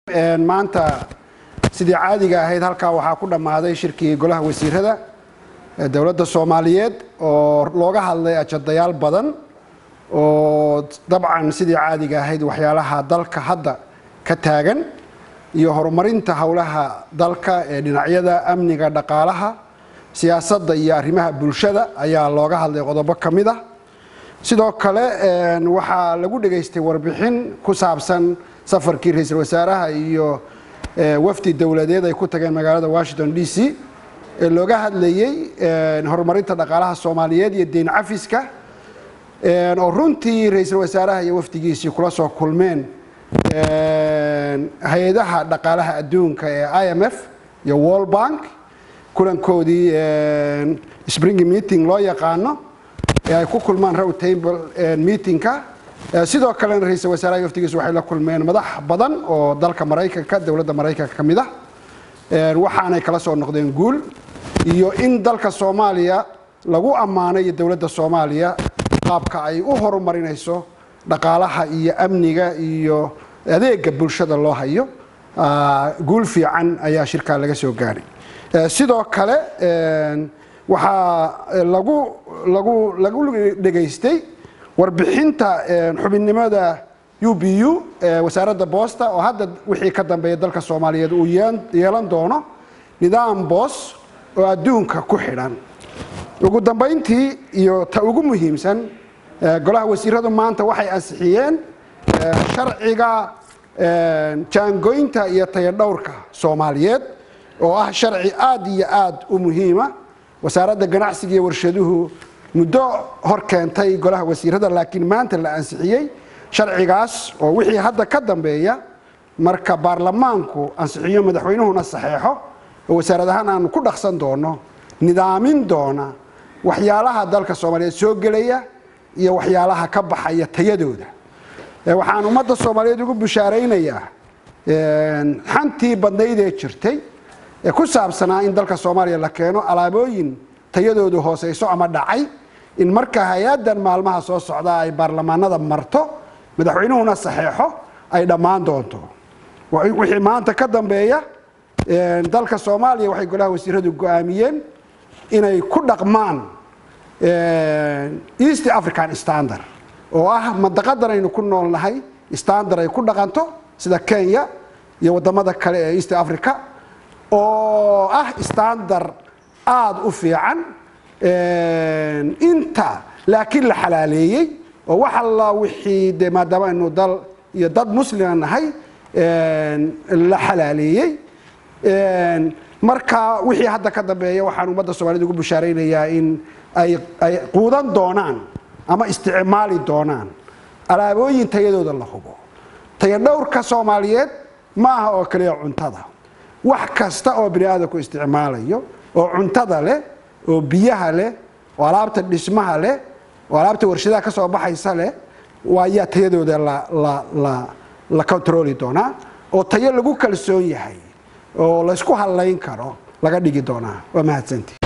maanta sidii caadiga ahayd halkaa waxaa ku dhammaaday shirkii golaha wasiirada ee dowladda soomaaliyeed oo looga hadlay ajadayaal badan oo dabcan sidii caadiga ahayd waxyaalaha dalka hadda ka taagan iyo horumarinta howlaha dalka ee dhinacyada amniga dhaqaalaha siyaasadda iyo arrimaha bulshada ayaa looga hadlay qodobo ka mid ah sidoo kale waxaa lagu dhegaystay warbixin ku saabsan safarkii ra-iisul wasaaraha iyo wafdi dowladeed ay ku tageen magaalada washington d c ee looga hadlayey horumarinta dhaqaalaha soomaaliyeed iyo deyn cafiska oo runtii ra-iisul wasaaraha iyo wafdigiisii kula soo kulmeen hay-adaha dhaqaalaha adduunka ee i m f iyo wall bank kulankoodii spring meeting loo yaqaano ee ay ku kulmaan row table meetingka sidoo kalena ra-iisul wasaaraha iyo wafdigiisu waxay la kulmeen madax badan oo dalka maraykanka dowladda maraykanka ka mid ah waxaanay kala soo noqdeen guul iyo in dalka soomaaliya lagu ammaanay iyo dowladda soomaaliya qaabka ay u horumarinayso dhaqaalaha iyo amniga iyo adeega bulshada loo hayo guul fiican ayaa shirkaa laga soo gaadhay sidoo kale waxaa lagu lagu lagu dhegaystay warbixinta xubinnimada u b u wasaaradda boosta oo hadda wixii ka dambeeya dalka soomaaliyeed uu yeelan doono nidaam boos oo adduunka ku xidhan ugu dambayntii iyo ta ugu muhiimsan golaha wasiiradu maanta waxay ansixiyeen sharciga jaangoynta iyo tayadhowrka soomaaliyeed oo ah sharci aad iyo aad u muhiima wasaaradda ganacsiga iyo warshaduhu muddo hor keentay golaha wasiirada laakiin maanta la ansixiyey sharcigaas oo wixii hadda ka dambeeya marka baarlamaanku ansixiyo madaxweynuhuna saxeexo oo wasaarad ahaan aanu ku dhaqsan doono nidaamin doona waxyaalaha dalka soomaaliyeed soo gelaya iyo waxyaalaha ka baxaya tayadooda waxaan ummadda soomaaliyeed ugu bushaaraynayaa xantii badnaydee jirtay ee ku saabsanaa in dalka soomaaliya la keeno alaabooyin tayadoodu hooseyso ama dhacay in marka hay-adan maalmaha soo socdaa ay baarlamaanada marto madaxweynuhuna saxeexo ay dhammaan doonto wixii maanta ka dambeeya dalka soomaaliya waxay golaha wasiiradu go-aamiyeen inay ku dhaqmaan east african standard oo ah mandaqadan aynu ku noolnahay standard ay ku dhaqanto sida kenya iyo wadamada kale ee east africa oo ah standard aada u fiican inta laakiin la xalaaleeyey oo wax alla wixii de maadaama aynu dal iyo dad muslima nahay la xalaaleeyey marka wixii hadda ka dambeeya waxaan ummadda soomaaliyed ugu bushaaraynayaa in ay ay quudan doonaan ama isticmaali doonaan alaabooyin tayadooda la hubo tayadhowrka soomaaliyeed ma aha oo kaliya cuntada wax kasta oo bini aadamku isticmaalayo oo cuntada leh oo biyaha leh oo alaabta dhismaha leh oo alaabta warshadaha ka soo baxaysa leh waayaa tayadooda la controli doonaa oo tayo lagu kalsoon yahay oo laysku hadlayn karo laga dhigi doonaa waa mahadsantii